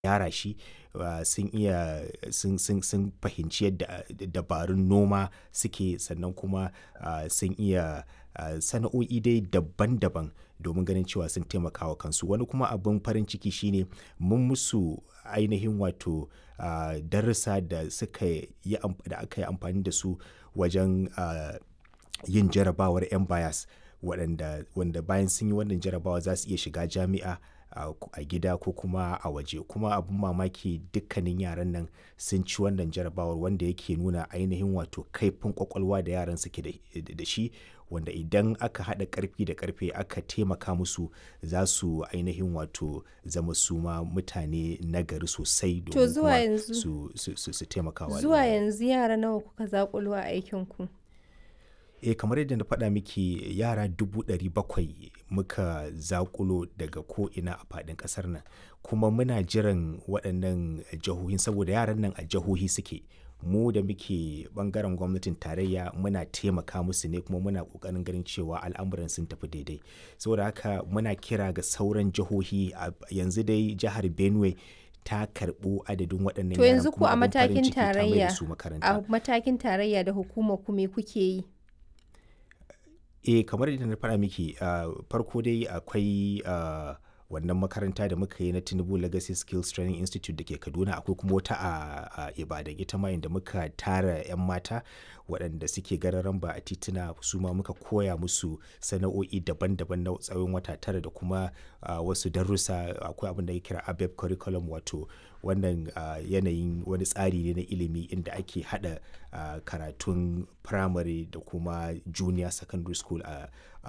gyara shi uh, sun iya sun, sun, sun fahimci yadda dabarun noma suke sannan kuma uh, sun iya uh, sana'o'i dai daban-daban domin ganin cewa sun taimaka wa kansu wani kuma abin farin ciki shine mun musu ainihin wato uh, darussa da suka yi da aka yi amfani da su wajen uh, yin jarabawar 'yan bayas waɗanda wanda bayan sun yi wannan jarabawa za su iya shiga jami'a a gida ko kuma a waje kuma abin mamaki dukkanin yaran nan sun ci wannan jarabawar wanda yake nuna ainihin wato kaifin kwakwalwa da yaran suke da shi wanda idan aka haɗa ƙarfi da ƙarfe aka taimaka musu za su ainihin wato zama su ma mutane nagari sosai domin kuma su, su, su, su taimaka wa zuwa yanzu yara nawa kuka zakulo a aikinku eh kamar yadda na faɗa miki yara dubu ɗari bakwai muka zakulo daga ko'ina a faɗin ƙasar nan kuma muna jiran waɗannan jihohin saboda yaran nan a jihohi suke mu da muke ɓangaren gwamnatin tarayya muna taimaka musu ne kuma muna ƙoƙarin ganin cewa al'amuran sun tafi daidai saboda haka muna kira ga sauran jihohi yanzu dai jihar benue ta karɓo adadin waɗannan to yanzu ku a matakin tarayya a matakin tarayya da hukumar ku me kuke yi eh kamar yadda na faɗa miki uh, farko dai akwai uh, wannan makaranta da muka yi na tinubu legacy skills training institute da ke kaduna akwai kuma wata a uh, ibadan ita ma inda muka tara 'yan mata waɗanda suke gararan ba a tituna su ma muka koya musu sana'o'i daban-daban na tsawon wata tara da kuma wasu darussa akwai abin da ya kira abeb curriculum wato wannan yanayin wani tsari ne na ilimi inda ake hada karatun primary da kuma junior secondary school a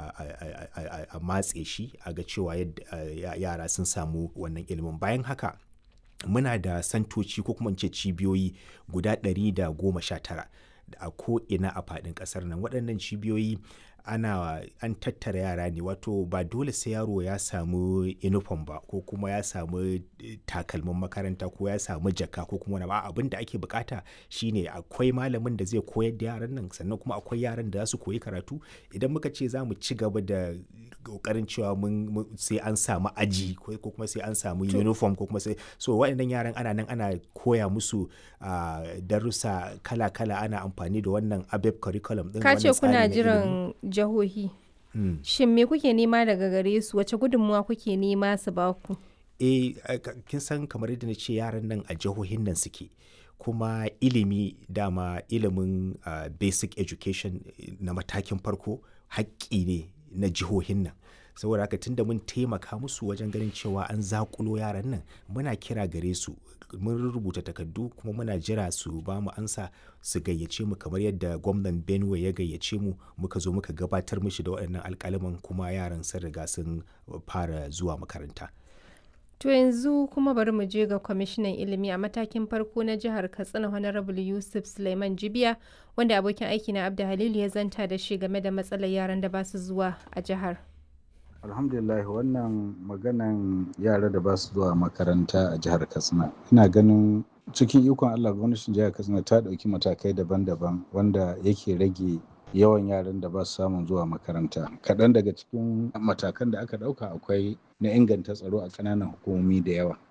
a matse shi a ga cewa yara sun samu wannan ilimin bayan haka muna da santoci ko kuma ce cibiyoyi guda 119 a ko'ina a faɗin ƙasar nan waɗannan cibiyoyi ana an tattara yara ne wato ba dole sai yaro ya samu uniform ba ko kuma ya samu takalmin makaranta ko ya samu jaka ko kuma ba abin da ake bukata shine akwai malamin da zai koyar da yaran nan sannan kuma akwai yaran da za su koyi karatu idan muka ce za mu ci gaba da kokarin cewa mun sai an samu aji ko kuma sai an samu uniform ko kuma sai so waɗannan yaran ana nan ana koya musu darussa kala-kala ana amfani da wannan abeb curriculum din ka ce kuna jiran jihohi mm. shin me kuke nema daga gare su wace gudunmuwa kuke nema su ba ku eh kin san kamar yadda na ce yaran nan a jihohin nan suke kuma ilimi dama ilimin uh, basic education na matakin farko haƙƙi ne na jihohin nan saboda haka tunda mun taimaka musu wajen ganin cewa an zakulo yaran nan muna kira gare su mun rubuta takardu kuma muna jira su ba mu ansa su gayyace mu kamar yadda gwamnan benue ya gayyace mu muka zo muka gabatar mishi da waɗannan alƙaliman kuma yaran sun riga sun fara zuwa makaranta to yanzu kuma bari mu je ga kwamishinan ilimi a matakin farko na jihar katsina honorable yusuf suleiman jibiya wanda abokin aiki na abda halilu ya zanta da shi game da matsalar yaran da ba su zuwa a jihar alhamdulillah wannan maganan yara da ba su zuwa makaranta a jihar katsina ina ganin cikin ikon allah gwamnatin jihar katsina ta ɗauki matakai daban-daban wanda yake rage yawan yaran da ba su samun zuwa makaranta kaɗan daga cikin matakan da aka ɗauka akwai na inganta tsaro a ƙananan hukumomi da yawa